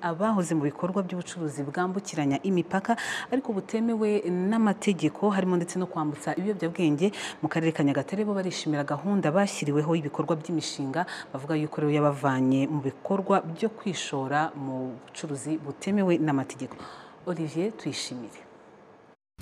abahoze mu bikorwa by'ubucuruzi bwambukiranya imipaka ariko butemewe n'amategeko harimo ndetse no kwambutsa ibiyobyabwenge mu karere ka Nyagatare bo barishimira gahunda bashyiriweho y'ibikorwa by'imishinga bavuga yuko rero yabavanye mu bikorwa byo kwishora mu bucuruzi butemewe n'amategeko Olivier tuyishimire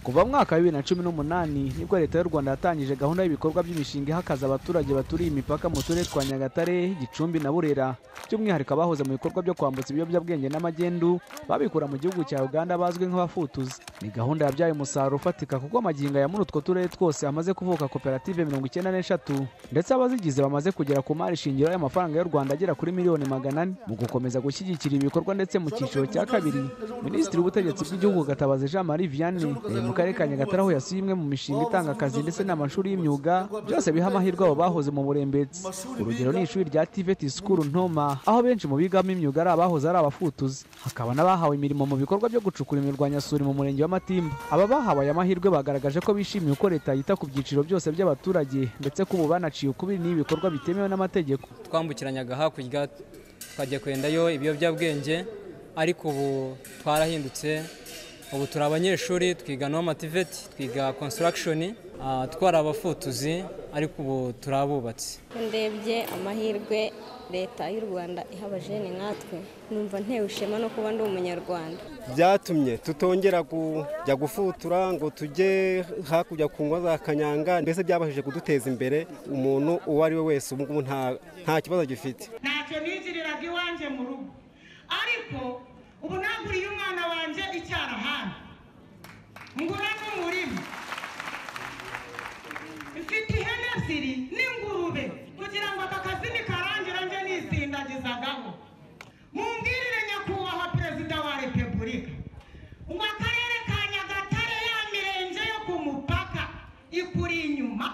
kuva mu mwaka wa bibiri na cumi n'umunani nibwo leta y'u rwanda yatangije gahunda y'ibikorwa by'imishinga ihakaza abaturage baturiye imipaka mu turere twa nyagatare gicumbi na burera by'umwihariko abahoze mu bikorwa byo kwambutsa ibiyobyabwenge n'amagendu babikura mu gihugu cya uganda bazwi nk'abafutuzi ni gahunda yabyaye umusaruro ufatika kuko amagingo ya muri utwo turere twose hamaze kuvuka koperative mirongo icyenda n'eshatu ndetse abazigize bamaze kugera ku mari shingiro y'amafaranga y'u rwanda agera kuri miliyoni magana ane mu gukomeza gushyigikira ibikorwa ndetse mu cyiciro cya kabiri minisitiri w'ubutegetsi bw'igihugu gatabazi jean marie vianney mu karere ka nyagatare aho yasuye imwe mu mishinga itanga akazi ndetse n'amashuri y'imyuga byose biha amahirwe abo bahoze mu burembetsi urugero ni ishuri rya tivet school ntoma aho benshi mu bigamo imyuga ari abahoze ari abafutuzi hakaba n'abahawe imirimo mu bikorwa byo gucukura imirwanyasuri mu murenge wa matimba aba bahawe aya mahirwe bagaragaje ko bishimiye uko leta yita ku byiciro byose by'abaturage ndetse ko ubu banaciye ukubiri n'ibikorwa bitemewe n'amategeko twambukiranyaga hakurya twajya kwendayo ibiyobyabwenge ariko ubu twarahindutse ubu turi abanyeshuri twiga n'amativeti twiga konsitaragishoni twari abafutuzi ariko ubu turi abubatsi ndebye amahirwe leta y'u rwanda iha abajene nkatwe numva ntewe ishema no kuba ndi umunyarwanda byatumye tutongera kujya gufutura ngo tujye hakurya ku ngo za kanyanga mbese byabashije kuduteza imbere umuntu uwo ari we wese ubu ngubu nta kibazo gifite ntacyo nigiriraga iwanjye mu rugo ariko ubu naguriye umwana wanjye icyarahani ngura n'umurima mfite ihene ebyiri n'ingurube kugira ngo aka kazi nikarangira njye nisindagizagaho mumbwirire nyakubahwa perezida wa repubulika ngo akarere ka nyagatare ya mirenge yo ku mupaka ikuri inyuma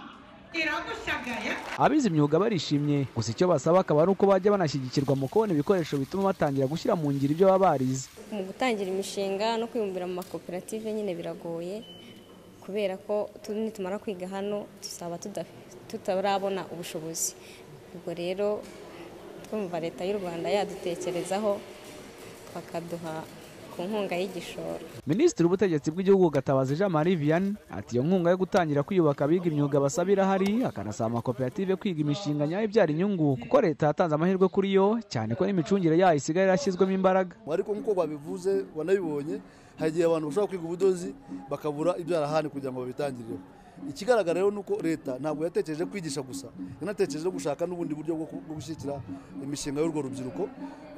iragushagaye abize imyuga barishimye gusa icyo basaba akaba ari uko bajya banashyigikirwa mu kubona ibikoresho bituma batangira gushyira mu ngiro ibyo baba barize mu gutangira imishinga no kwibumbira mu makoperative nyine biragoye kubera ko tu- nitumara kwiga hano tuzaba tuda- tutarabona ubushobozi ubwo rero twumva leta y'u rwanda yadutekerezaho bakaduha ku nkunga y'igishoro minisitiri w'ubutegetsi bw'igihugu gatabazi jean marie vianney ati iyo nkunga yo gutangira kwiyubaka abiga imyuga basaba irahari akanasaba amakoperative kwiga imishinga nyayo ibyara inyungu kuko leta yatanze amahirwe kuri yo cyane ko n'imicungire yayo isigaye yarashyizwemo imbaraga ariko nk'uko babivuze wanabibonye hari igihe abantu bashobora kwiga ubudozi bakabura ibyarahani kugira ngo babitangirireho ikigaragara rero ni uko leta ntabwo yatekereje kwigisha gusa yanatekereje no gushaka n'ubundi buryo bwo ku- bwo gushyigikira imishinga y'urwo rubyiruko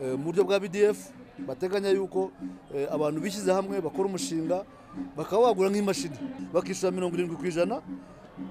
eh, mu buryo bwa bdf bateganya yuko eh, abantu bishyize hamwe bakora umushinga bakaba bagura nk'imashini bakishyura mirongo irindwi ku ijana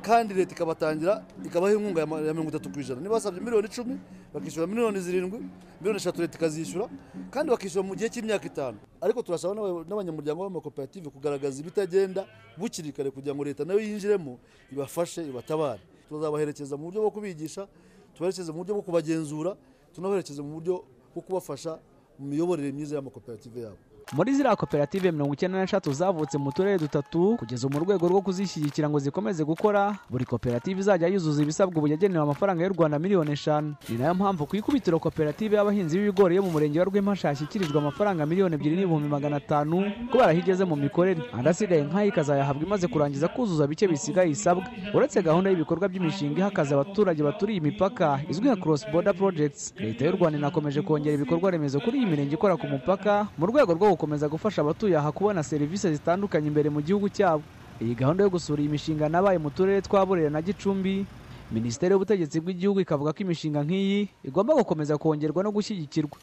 kandi leta ikabatangira ikabaha inkunga ya ma- ya mirongo itatu ku ijana niba basabye miliyoni icumi bakishyura miliyoni zirindwi miliyoni eshatu leta ikazishyura kandi bakishyura mu gihe cy'imyaka itanu ariko turasaba n'aba- n'abanyamuryango b'amakoperative kugaragaza ibitagenda bukiri kare kugira ngo leta nayo yinjiremo ibafashe ibatabare tuzabaherekeza mu buryo bwo kubigisha tubaherekeze mu buryo bwo kubagenzura tunabaherekeze mu buryo bwo kubafasha mu miyoborere myiza y'amakoperative yabo muri ziriya koperative mirongo icyenda n'eshatu zavutse mu turere dutatu kugeza mu rwego rwo kuzishyigikira ngo zikomeze gukora buri koperative izajya yuzuza ibisabwa ubu yagenewe amafaranga y'u rwanda miliyoni eshanu ni nayo mpamvu ku ikubitiro koperative y'abahinzi b'ibigori yo mu murenge wa rw'impa yashyikirijwe amafaranga miliyoni ebyiri n'ibihumbi magana atanu kubera aho igeze mu mikorere andi asigaye nk'ayo ikazayahabwa imaze kurangiza kuzuza bike bisigaye isabwa uretse gahunda y'ibikorwa by'imishinga ihakaza abaturage baturiye imipaka izwi nka cross border projects leta y'u rwanda inakomeje kongera ibikorwa remezo kuri iyi mirenge ikora ku mupaka mu rwego rwo gukomeza gufasha abatuye aha kubona serivisi zitandukanye imbere mu gihugu cyabo iyi gahunda yo gusura iyi mishinga nabaye mu turere twa burera na gicumbi minisiteri y'ubutegetsi bw'igihugu ikavuga ko imishinga nk'iyi igomba gukomeza kongerwa no gushyigikirwa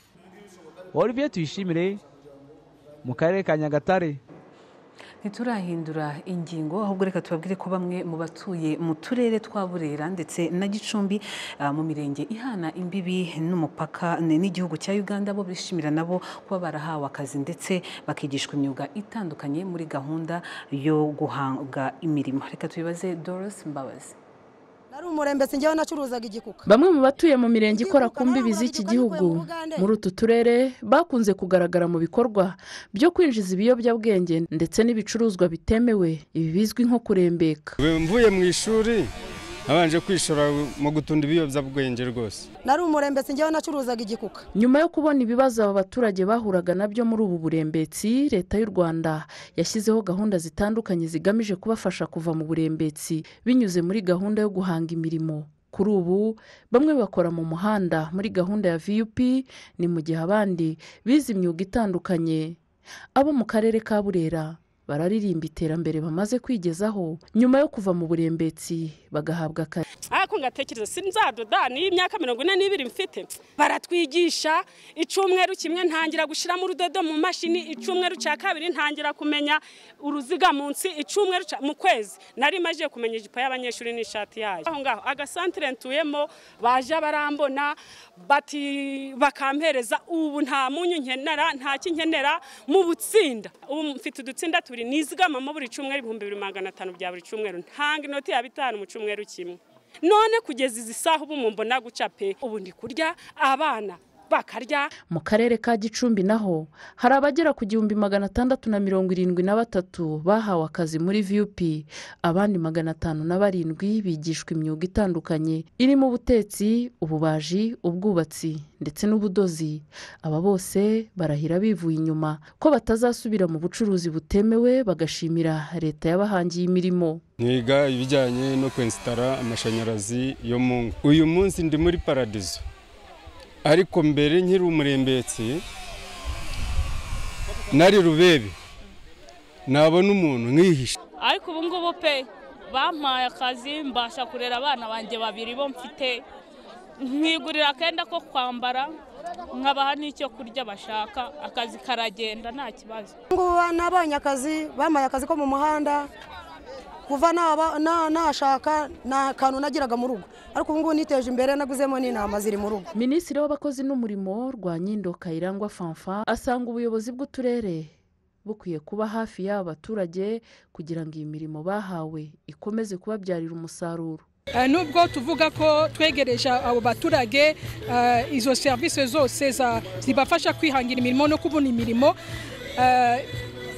olivier tuyishimire mu karere ka nyagatare ntiturahindura ingingo ahubwo reka tubabwire ko bamwe mu batuye mu turere twa burera ndetse na gicumbi ah, mu mirenge ihana imbibi n'umupaka ni- n'igihugu cya uganda bo bishimira nabo kuba barahawe akazi ndetse bakigishwa imyuga itandukanye muri gahunda yo guhabwa imirimo reka tubibaze doris mbabazi nari umurembetsi njyewe nacuruzaga igikuka bamwe mu batuye mu mirenge ikora ku mbibi z'iki gihugu muri utu turere bakunze kugaragara mu bikorwa byo kwinjiza ibiyobyabwenge ndetse n'ibicuruzwa bitemewe ibi bizwi nko kurembeka mvuye mu ishuri abanje kwishora mu gutunda ibiyobyabwenge rwose nari umurembetsi njyewe nacuruzaga igikuka nyuma yo kubona ibibazo aba baturage bahuraga nabyo muri ubu burembetsi leta y'u rwanda yashyizeho gahunda zitandukanye zigamije kubafasha kuva mu burembetsi binyuze muri gahunda yo guhanga imirimo kuri ubu bamwe bakora mu muhanda muri gahunda ya vup ni mu gihe abandi bize imyuga itandukanye abo mu karere ka burera bararirimba iterambere bamaze kwigezaho nyuma yo kuva mu burembetsi bagahabwa akazi ariko ngatekereza sinzadoda niyo imyaka mirongo ine n'ibiri mfite baratwigisha icyumweru kimwe ntangira gushyiramo urudodo mu mashini icyumweru cya kabiri ntangira kumenya uruziga munsi icyumweru ca- mu kwezi nari maze kumenya ijipo y'abanyeshuri n'ishati yayo aho ngaho agasantire ntuyemo baje barambona bati bakampereza ubu nta munyu nkenera nta kinkenera mu butsinda ubu mfite udutsinda tubiri nizigamamo buri cyumweru ibihumbi bibiri magana atanu bya buri cyumweru ntanga inoti ya bitanu mu cyumweru kimwe none kugeza izi saha ubu mumbona guca pe ubu ndi kurya abana bakarya mu karere ka gicumbi naho hari abagera ku gihumbi magana atandatu na mirongo irindwi na batatu bahawe akazi muri vup abandi magana atanu na barindwi bigishwa imyuga itandukanye irimo ubutetsi ububaji ubwubatsi ndetse n'ubudozi aba bose barahira bivuye inyuma ko batazasubira mu bucuruzi butemewe bagashimira leta yabahangiye imirimo niga ibijyanye no kwensitara amashanyarazi yo mu ngo uyu munsi ndi muri paradizo ariko mbere nkiri umurembetsi nari rubebe nabona umuntu nkihishe ariko ubu ngubu pe bampaye akazi mbasha kurera abana banjye babiri bo mfite nkigurira akenda ko kwambara nkabaha n'icyo kurya bashaka akazi karagenda nta kibazo ngubu nabonye akazi bampaye akazi ko mu muhanda kuva naba- na- nashaka nta kantu nagiraga mu rugo ariko ubu ngubu niteje imbere naguzemo n'intama ziri mu rugo minisitiri w'abakozi n'umurimo rwa nyindo kayirangwa fanfa asanga ubuyobozi bw'uturere bukwiye kuba hafi y'aba baturage kugira ngo iyi mirimo bahawe ikomeze kubabyarira umusaruro Eh, nubwo tuvuga ko twegereje abo baturage eh, izo serivisi zose za- zibafasha kwihangira imirimo no kubona imirimo eh,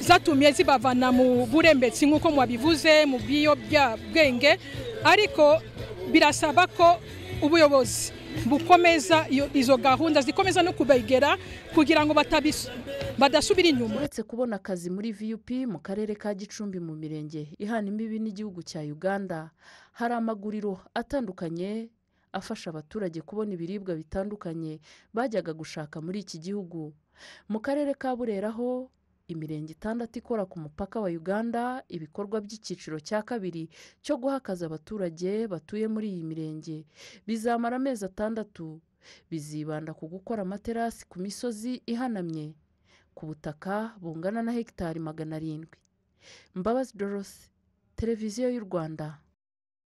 zatumye zibavana mu burembetsi nk'uko mwabivuze mu bwenge ariko birasaba ko ubuyobozi bukomeza iyo- izo gahunda zikomeza no kubegera kugira ngo batabis- badasubira inyuma uretse kubona akazi muri vup mu karere ka gicumbi mu mirenge ihana imbibi n'igihugu cya uganda hari amaguriro atandukanye afasha abaturage kubona ibiribwa bitandukanye bajyaga gushaka muri iki gihugu mu karere ka burera ho imirenge itandatu ikora ku mupaka wa uganda ibikorwa by'icyiciro cya kabiri cyo guha akazi abaturage batuye muri iyi mirenge bizamara amezi atandatu bizibanda ku gukora amaterasi ku misozi ihanamye ku butaka bungana na hegitari magana arindwi mbabazi dorose televiziyo y'u rwanda